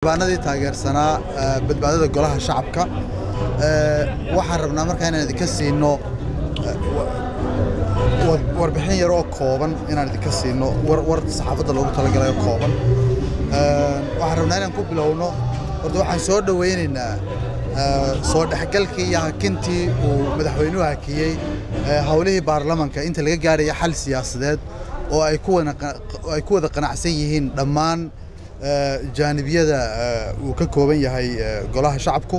xildhibaanadii taageersanaa badbaadada golaha shacabka waxaan rabnaa markaa inaan idinka siino warbixin yar oo kooban inaan idinka siino war saxaafadda loogu talagalay oo kooban waxaan rabnaa inaan ku bilowno horta waxaan soo dhowaynaynaa soo dhexgalkii iyo hakintii uu madaxweynuhu hakiyey howlihii baarlamanka inta laga gaaraya xal siyaasadeed oo ay ku wada qanacsan yihiin dhammaan jaanibiyada uu ka kooban yahay golaha shacabku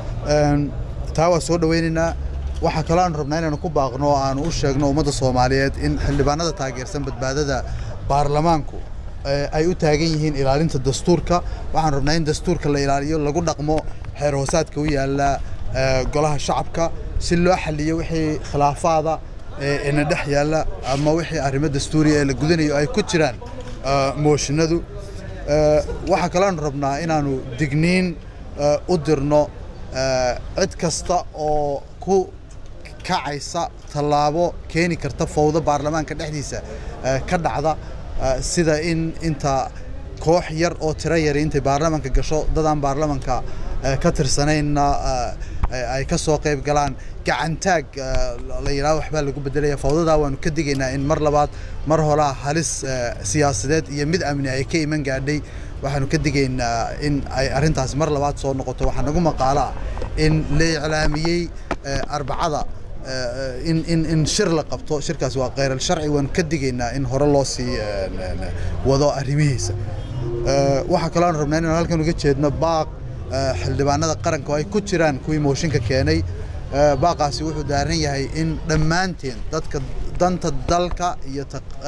taa waa soo dhowaynaynaa waxaa kaloo aanu rabnaa inaanu ku baaqno oo aanu u sheegno ummadda soomaaliyeed in xildhibaanada taageersan badbaadada baarlamaanku ay u taagan yihiin ilaalinta dastuurka waxaan rabnaa in dastuurka la ilaaliyo lagu dhaqmo xeer hoosaadka u yaalla golaha shacabka si loo xaliyo wixii khilaafaada ina dhex yaalla ama wixii arrimo dastuuriya ee la gudanayo ay ku jiraan mooshinadu waxaa kaloonu rabnaa inaanu digniin u dirno cid kasta oo ku kacaysa tallaabo keeni karta fowdo baarlamaanka dhexdiisa ka dhacda sida in inta koox yar oo tiro yari intay baarlamaanka gasho dadaan baarlamanka ka tirsanayna ay ka soo qayb galaan gacantaag la yidhaha waxbaa lagu bedelaya fawdadaa waanu ka digaynaa in mar labaad mar horaa halis siyaasadeed iyo mid amni ay ka iman gaadhay waxaanu ka digaynaa in ay arrintaasi mar labaad soo noqoto waxaa nagu maqaalo ah in la iclaamiyey arbacada in in in shir la qabto shirkaasi waa kheyral sharci waanu ka digaynaa in hore loo sii wado arrimihiisa waxaa kaloo aan rabnaa inaan halkan uga jeedno baaq xildhibaanada qaranka oo ay ku jiraan kuwii mooshinka keenay baaqaasi wuxuu daaran yahay in dhammaanteen dadka danta dalka iyo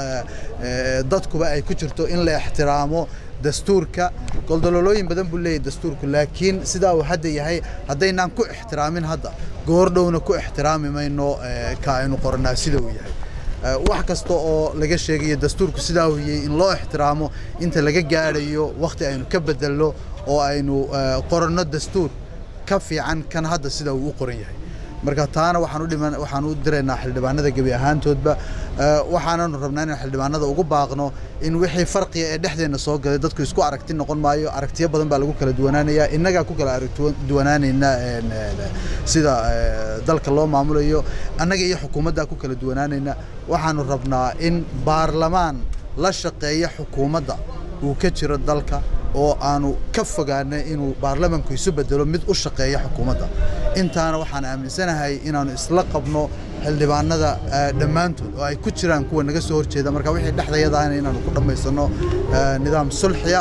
dadkuba ay ku jirto in la ixtiraamo dastuurka goldololooyin badan buu leeyahy dastuurku laakiin sidaa uu hadda yahay haddaynaan ku ixtiraamin hadda goordhowna ku ixtiraami mayno ka aynu qorannaa sida uu yahay wax kasta oo laga sheegayo dastuurku sidaa uu yahay in loo ixtiraamo inta laga gaadhayo wakhti aynu ka bedelno oo aynu qoranno dastuur ka fiican kan hadda sida uu u qoran yahay marka taana waxaan u dhiman waxaan u diraynaa xildhibaanada gebi ahaantoodba waxaananu rabnaa inaan xildhibaanada ugu baaqno in wixii farqiga ee dhexdeenna soo galay dadku isku aragti noqon maayo aragtiyo badan baa lagu kala duwanaanayaa innagaa ku kala aragduwanaanayna sida dalka loo maamulayo annaga iyo xukuumaddaa ku kala duwanaanayna waxaanu rabnaa in baarlamaan la shaqeeya xukuumadda uu ka jiro dalka oo aanu ka fogaanay inuu baarlamanku isu bedelo mid u shaqeeya xukuumadda intaana waxaan aaminsanahay inaanu isla qabno xildhibaanada dhammaantood oo ay ku jiraan kuwa naga soo horjeeda marka wixii dhexdayadaana inaanu ku dhammaysano nidaam sulxiya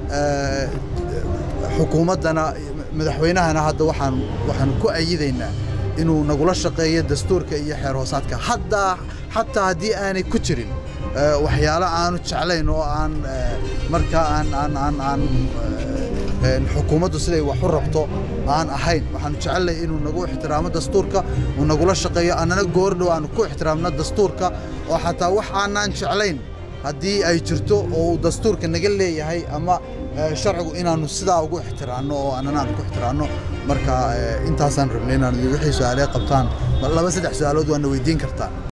xukuumaddana madaxweynahana hadda waxaan waxaanu ku ayidaynaa inuu nagula shaqeeyo dastuurka iyo xeer hoosaadka haddaa xataa haddii aanay ku jirin waxyaalo aanu jeclayn oo aan markaa aan aan aan aan xukuumaddu siday wax u rabto aan ahayn waxaanu jecelnahay inuu nagu ixtiraamo dastuurka uu nagula shaqeeyo annana goordhow aanu ku ixtiraamno dastuurka oo xataa wax aanaan jeclayn haddii ay jirto oo uu dastuurka naga leeyahay ama sharcigu inaanu sidaa ugu ixtiraanno oo annana aan ku ixtiraanno marka intaasaan rabnay inaan wixii su-aalee qabtaan laba saddex su-aalood waana weydiin kartaan